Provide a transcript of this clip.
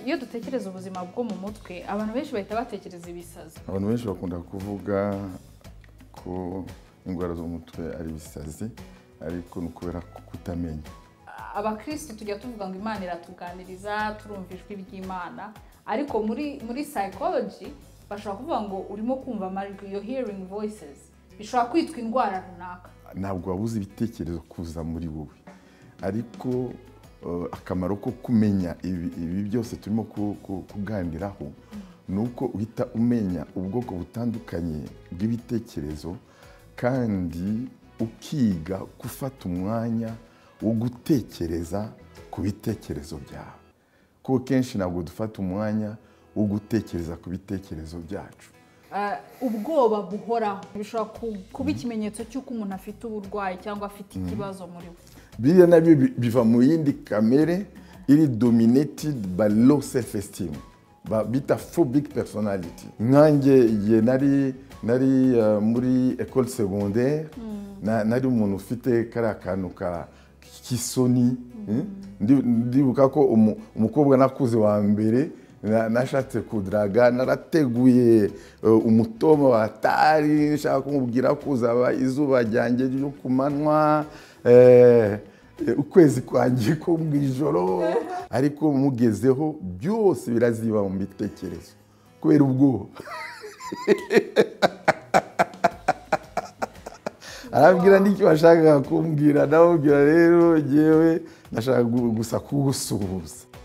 iyo dutekereza ubuzima bwo mu mutwe abantu benshi bahita batekereza ibisazi abantu benshi bakunda kuvuga ko indwara zo mu mutwe ari ibisazi ariko ni ukubera kutamenya abakirisitu tujya tuvuga ngo imana iratuganiriza turumva ijwi ry'imana ariko muri muri psychology bashobora kuvuga ngo urimo kumva amajwi yo hearing voices bishobora kwitwa indwara runaka ntabwo wabuze ibitekerezo kuza muri wowe ariko eh, akamaro ko kumenya ibi ibi byose turimo ku- ku- kuganiraho ni uko uhita umenya ubwoko butandukanye bw'ibitekerezo kandi ukiga gufata umwanya wo gutekereza ku bitekerezo byawe kuko kenshi ntabwo dufata umwanya wo gutekereza ku bitekerezo byacu Ah, ubwoba buhoraho bishobora ku- kuba ikimenyetso cy'uko umuntu afite uburwayi cyangwa afite ikibazo muri we biriya nabyo bi- biva mu yindi kamere iri dominated by low self esteem ba- bita phobic personality nkanjye ye nari nari uh, muri ecole secondaire na- nari umuntu ufite kariya kantu ka k'isoni mm. Ndi- ndibuka ko umu- umukobwa nakuze wa mbere na- nashatse kudaraga narateguye uh, umutobe wa tari nshaka kumubwira ko uzaba izuba ryanjye ryo ku manywa eh, eh, ukwezi kwanjye ko mu ijoro ariko mugezeho byose biraziba mu bitekerezo kubera ubwoba arabwira n'icyo washakaga kumbwira ndamubwira rero ngewe nashaka gu- gusa kugusuhuza